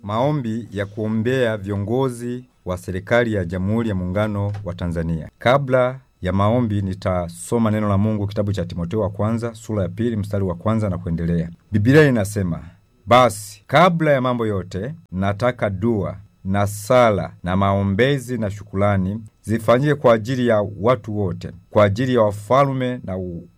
maombi ya kuombea viongozi wa serikali ya Jamhuri ya Muungano wa Tanzania. Kabla ya maombi nitasoma neno la Mungu kitabu cha Timotheo wa kwanza sura ya pili mstari wa kwanza na kuendelea. Biblia inasema, basi kabla ya mambo yote nataka dua na sala na maombezi na shukulani zifanyike kwa ajili ya watu wote, kwa ajili ya wafalme na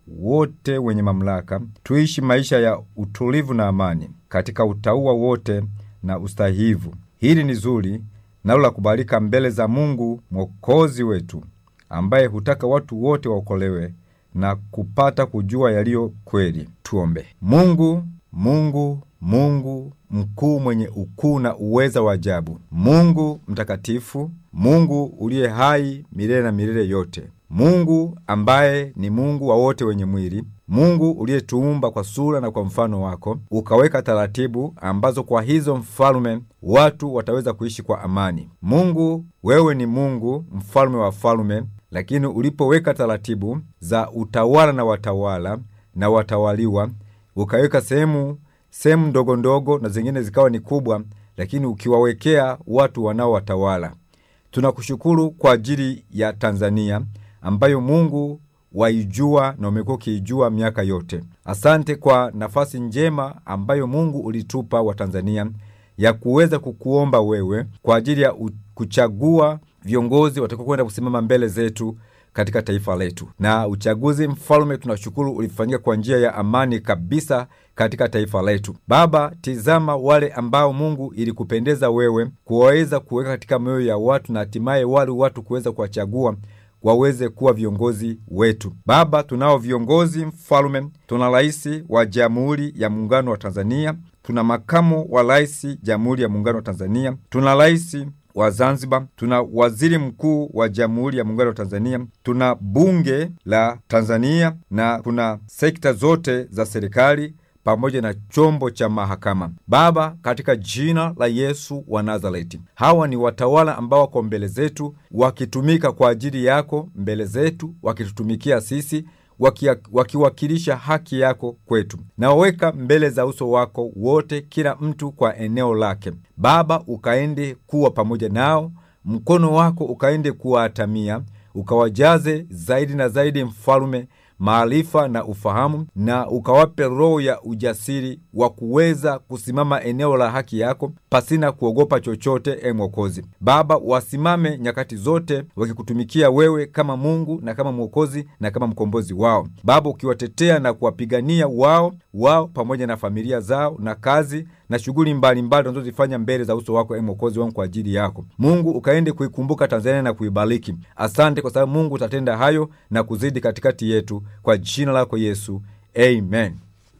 wote wenye mamlaka, tuishi maisha ya utulivu na amani katika utauwa wote na ustahivu. Hili ni zuri nalo la kubalika mbele za Mungu mwokozi wetu, ambaye hutaka watu wote waokolewe na kupata kujua yaliyo kweli. Tuombe. Mungu, Mungu, Mungu mkuu mwenye ukuu na uweza wa ajabu, Mungu mtakatifu, Mungu uliye hai milele na milele yote, Mungu ambaye ni Mungu wa wote wenye mwili, Mungu uliyetuumba kwa sura na kwa mfano wako, ukaweka taratibu ambazo kwa hizo mfalume watu wataweza kuishi kwa amani. Mungu, wewe ni Mungu mfalme wa falume, lakini ulipoweka taratibu za utawala na watawala na watawaliwa, ukaweka sehemu sehemu ndogo ndogo na zingine zikawa ni kubwa, lakini ukiwawekea watu wanaowatawala. Tunakushukuru kwa ajili ya Tanzania ambayo Mungu waijua na umekuwa ukiijua miaka yote. Asante kwa nafasi njema ambayo Mungu ulitupa wa Tanzania ya kuweza kukuomba wewe kwa ajili ya kuchagua viongozi watakao kwenda kusimama mbele zetu katika taifa letu. Na uchaguzi mfalume, tunashukuru ulifanyika kwa njia ya amani kabisa katika taifa letu. Baba, tizama wale ambao Mungu ilikupendeza wewe kuwaweza kuweka katika mioyo ya watu na hatimaye wale watu kuweza kuwachagua waweze kuwa viongozi wetu. Baba, tunao viongozi mfalume, tuna rais wa Jamhuri ya Muungano wa Tanzania, tuna makamu wa rais Jamhuri ya Muungano wa Tanzania, tuna rais wa Zanzibar, tuna waziri mkuu wa Jamhuri ya Muungano wa Tanzania, tuna bunge la Tanzania na kuna sekta zote za serikali pamoja na chombo cha mahakama. Baba, katika jina la Yesu wa Nazareti, hawa ni watawala ambao wako mbele zetu wakitumika kwa ajili yako mbele zetu, wakitutumikia sisi wakiwakilisha haki yako kwetu. Nawaweka mbele za uso wako wote, kila mtu kwa eneo lake. Baba, ukaende kuwa pamoja nao, mkono wako ukaende kuwaatamia, ukawajaze zaidi na zaidi, mfalume maarifa na ufahamu, na ukawape roho ya ujasiri wa kuweza kusimama eneo la haki yako pasina kuogopa chochote. E Mwokozi Baba, wasimame nyakati zote wakikutumikia wewe kama Mungu na kama Mwokozi na kama mkombozi wao. Baba, ukiwatetea na kuwapigania wao wao pamoja na familia zao na kazi na shughuli mbalimbali wanazozifanya mbele za uso wako, e Mwokozi wangu, kwa ajili yako Mungu, ukaende kuikumbuka Tanzania na kuibariki. Asante kwa sababu Mungu utatenda hayo na kuzidi katikati yetu, kwa jina lako Yesu, amen.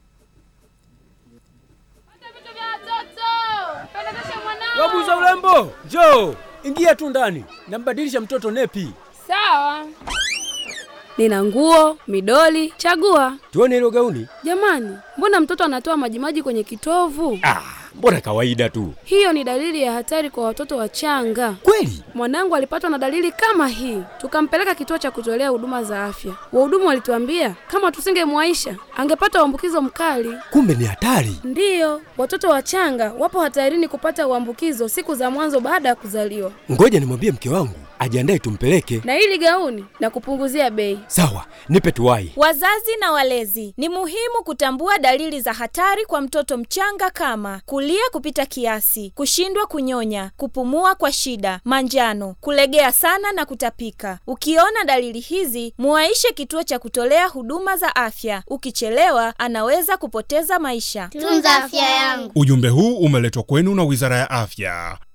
Wabuza urembo, njoo ingia tu ndani, nambadilisha mtoto nepi. Sawa. Nina nguo, midoli, chagua. Tuone hilo gauni. Jamani, mbona mtoto anatoa majimaji kwenye kitovu? Ah, mbona kawaida tu. Hiyo ni dalili ya hatari kwa watoto wachanga. Kweli? Mwanangu alipatwa na dalili kama hii, tukampeleka kituo cha kutolea huduma za afya. Wahudumu walituambia kama tusingemwaisha angepata uambukizo mkali. Kumbe ni hatari. Ndiyo, watoto wachanga wapo hatarini kupata uambukizo siku za mwanzo baada ya kuzaliwa. Ngoja nimwambie mke wangu ajiandae tumpeleke. Na hili gauni na kupunguzia bei. Sawa, nipe tuwai. Wazazi na walezi, ni muhimu kutambua dalili za hatari kwa mtoto mchanga kama kulia kupita kiasi, kushindwa kunyonya, kupumua kwa shida, manjano, kulegea sana na kutapika. Ukiona dalili hizi, muwaishe kituo cha kutolea huduma za afya. Ukichelewa, anaweza kupoteza maisha. Tunza afya yangu. Ujumbe huu umeletwa kwenu na Wizara ya Afya.